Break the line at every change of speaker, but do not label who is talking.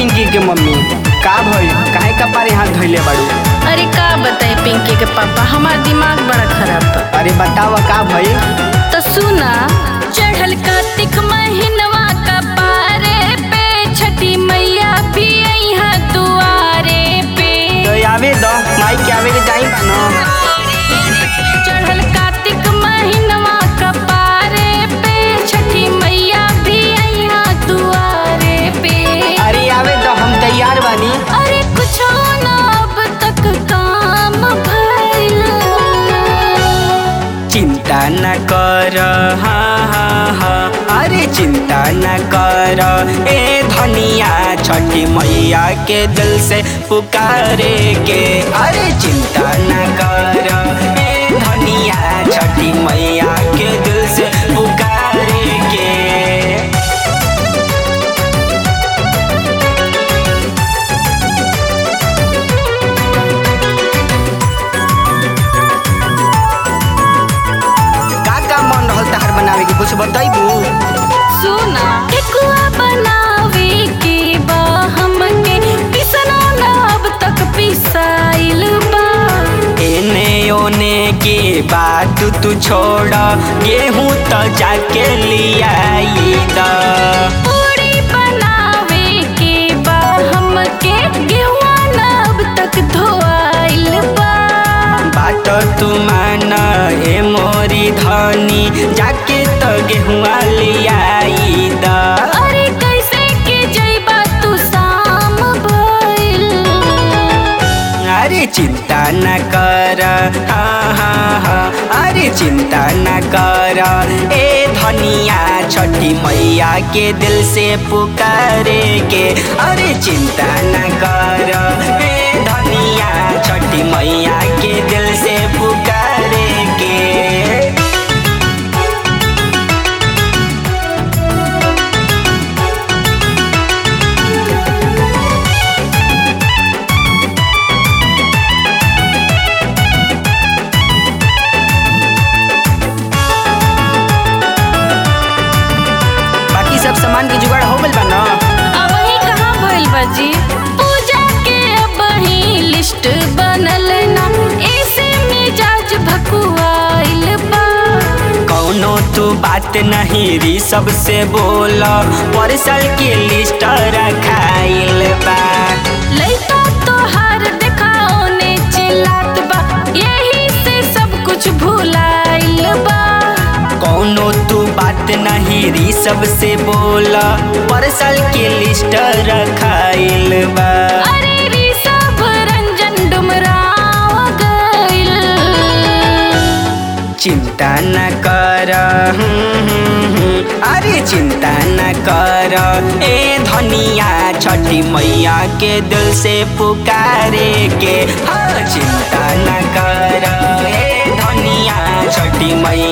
पिंकी के मम्मी का भइल काहे कपारे हाथ धइले बाड़ू
अरे का बताए पिंकी के पापा हमार दिमाग बड़ा खराब बा
अरे बतावा का भइल
तो सुना चढ़ल कार्तिक महीनवा का पारे पे छठी मैया भी यहाँ दुआरे पे
तो आवे दो माई के आवे के जाई बा न
चढ़ल कार्तिक महीनवा का पारे पे छठी मैया भी यहाँ दुआरे पे
अरे आवे दो हम तैयार बानी
अरे कुछ ना अब तक काम भइल
चिंता न कर हाँ हाँ हाँ अरे चिंता न कर ए धनिया छठी मैया के दिल से पुकारे के अरे चिंता न कर ए धनिया छठी मैया के दिल से पुकारे के का का मन रहल तहार बनावे के कुछ बताइबू
सुना ठेकुआ बनावे के बा हमके पिसना ना अब तक पिसाइल बा
एने ओने के बात तू छोड़ गेहूं तो जाके लियाई द
पूरी बनावे के बा हमके गेहुआ ना अब तक धोआइल बा
बात तू मान ए मोरी धनी जाके तो गेहुआ लियाई द
अरे कैसे के जइबा तू शाम भइल
अरे चिंता न कर हाँ हाँ हाँ अरे चिंता न कर ए धनिया छठी मैया के दिल से पुकारे के अरे चिंता न कर ए धनिया छठी मैया के दिल से पुकारे के बाकी सब सामान के जुगाड़ हो गइल बा न
अब ही कहाँ भइल बाजी पूजा के अब ही लिस्ट बनल ना ऐसे मिजाज भकुआइल बा
कौनो तू बात नहीं री सबसे बोल परसल के लिस्ट रखाइल बा
लइका तोहार देखाओ ने चिल्लात बा यही से सब कुछ भुलाइल बा
कौनो तू बात नहीं री सबसे बोल परसल के लिस्ट रखाइल बा
अरे री सब रंजन डुमराव गइल
चिंता न कर हम्म, हम्म, हम्म। अरे चिंता न कर ए धनिया छठी मैया के दिल से पुकारे के हाँ चिंता न कर ए धनिया छठी मैया